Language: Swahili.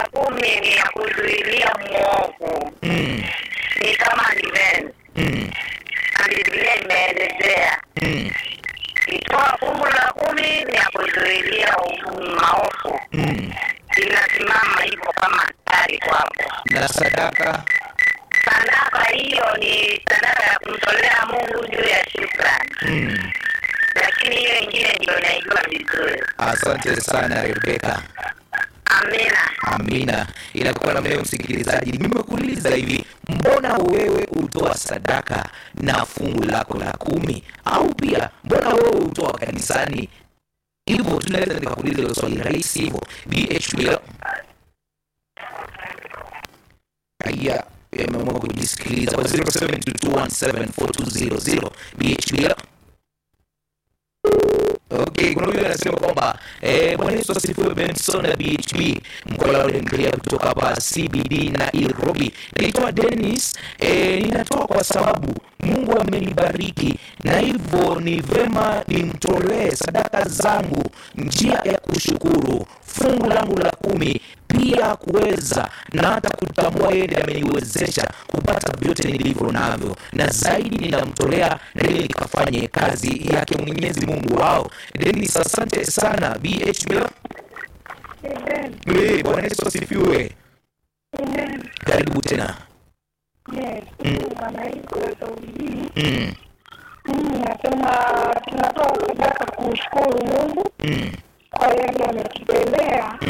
la kumi ni ya kuzuilia mwovu, Mm. ni kama defense, Mm. na Biblia imeelezea Mm. kitoa fungu la kumi ni ya kuzuilia maovu, Mm. inasimama hivyo kama askari kwako. Na sadaka. Sadaka hiyo ni sadaka ya kumtolea Mungu juu ya shukrani, Mm. lakini hiyo ingine ndio naijua vizuri. Asante sana Rebeka. Amina. Amina. Inakuwa na leo msikilizaji, nimekuuliza hivi, mbona wewe hutoa sadaka na fungu lako la kumi, au pia mbona wewe hutoa kanisani? Hivyo tunaweza nikakuuliza hilo swali rahisi hivyo. BHP raia yameamua kujisikiliza kwa 0722174200 BHP Okay, kuna huyu anasema kwamba eh, Bwana Yesu asifiwe. Benson na BHB mkola unaendelea kutoka hapa CBD na Nairobi. Naitwa Dennis eh, ninatoa kwa sababu Mungu amenibariki na hivyo ni vema nimtolee sadaka zangu, njia ya kushukuru, fungu langu la kumi pia kuweza na hata kutambua yeye ndiye ameniwezesha kupata vyote nilivyo navyo, na zaidi ninamtolea na ili nikafanye kazi yake Mwenyezi Mungu wao. Denis, asante sana BHB. Eh, Bwana Yesu asifiwe. Karibu tena. Mm, Mimi nasema tunatoa sadaka kumshukuru Mungu mm, kwa yale ametutendea